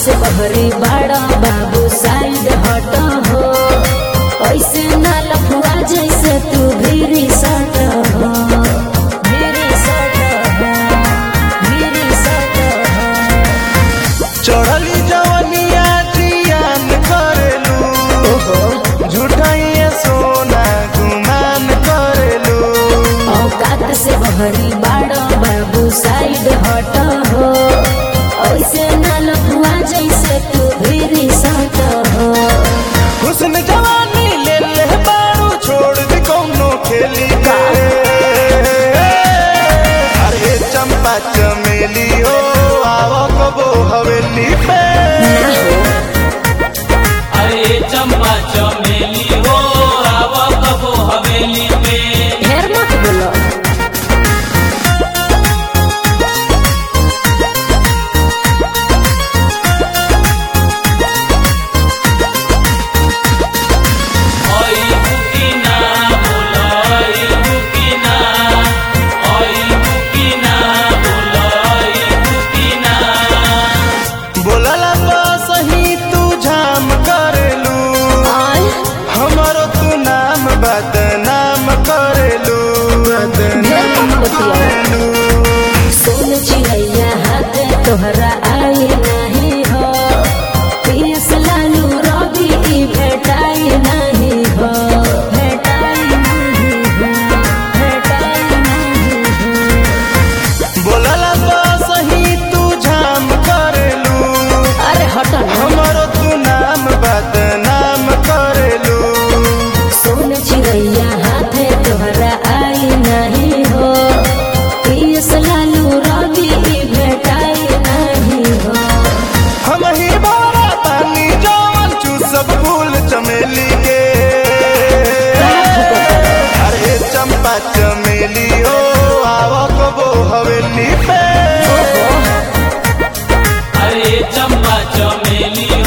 से बहरी बाड़ा बाबू साइड हट हो ऐसे ना लफुआ जैसे तू भीरी सट हो भीरी सट हो भीरी सट हो चढ़ली जवनिया जियान करेलू ओहो झूठाइए सोना गुमान करेलू औकात से बहरी बाड़ा बाबू साइड हट हो ऐसे ना लफुआ जैसे तू भीरी सट हो हुस्न जवानी ले ले बारू छोड़ दी कौनो खेली के अरे चंपा चमेली हो आवा कबो हवेली पे अरे चंपा चमेली हो आव कबो हवेली पे ढेर मत बोलो ओई बुकिना बोलो ओई बुकिना ओई बुकिना बोलो ओई बुकिना बोलला तो सही तू झाम करेलू आय हमारो तू नाम बदनाम करेलू बदनाम करेलू सुन चिड़ैया हाथ तोहरा आई नहीं हो पीस लालू रवि ई भेटाई नहीं हो भेटाई नहीं हो भेटाई नहीं हो बोलला तो सही तू झाम करेलू अरे हटो ना हमारो तू नाम बदनाम करेलू सुन चिड़ैया हाथ तोहरा आई नहीं हो पीस लालू रवि ई भेटाई नहीं हो हम ही बारा पानी जवन चूसब फूल चमेली के अरे चंपा चमेली हो आवा कबो हवेली पे अरे चंपा चमेली